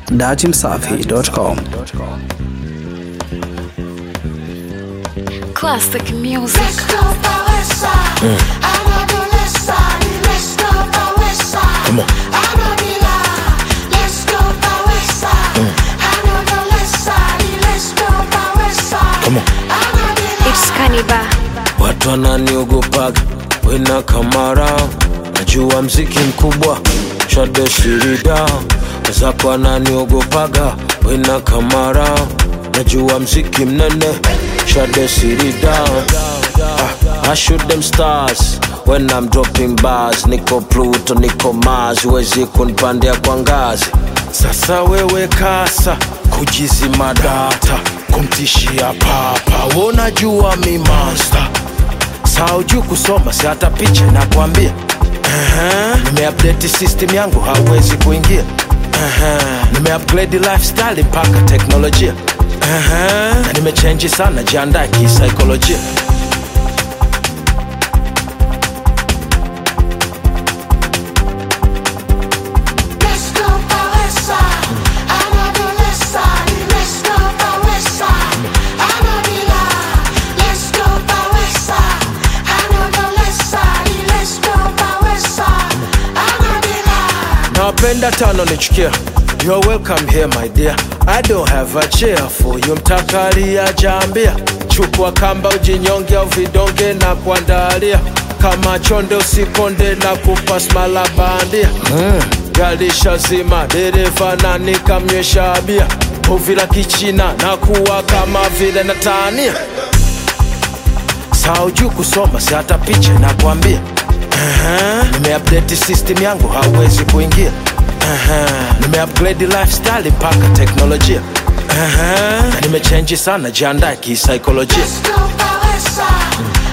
datimsafi.com. Classic music. Come on. Come on. It's Kaniba. Watu wananiogopaga wena kamara, najua mziki mkubwa shade sirida wazako wananiogopaga wena kamara, najua mziki mnene shade sirida ah, I shoot them stars when I'm dropping bars, niko Pluto, niko Mars, huwezi kunipandia kwa ngazi. Sasa wewe kasa kujizima data, kumtishia papa, wonajua mi monster saujuu kusoma si hata picha nakwambia uh-huh. nimeupdate system yangu hauwezi kuingia uh-huh. nimeupgrade lifestyle mpaka teknolojia uh-huh. na nimechenji sana jiandae kisaikolojia nawapenda tano nichukia You're welcome here my dear I don't have a chair for you mtakalia jambia chukua kamba ujinyonge au vidonge na kuandalia kama chonde usikonde na kupa smala bandia mm. galisha zima dereva na nikamnywesha bia uvila kichina na kuwa kama vile natania saujuu kusoma si hata picha nakwambia uh-huh. nimeupdate system yangu hauwezi kuingia uh-huh. nimeupgrade lifestyle mpaka teknolojia uh-huh. na nimechenji sana jiandae kisaikolojia Let's go, Bawesa.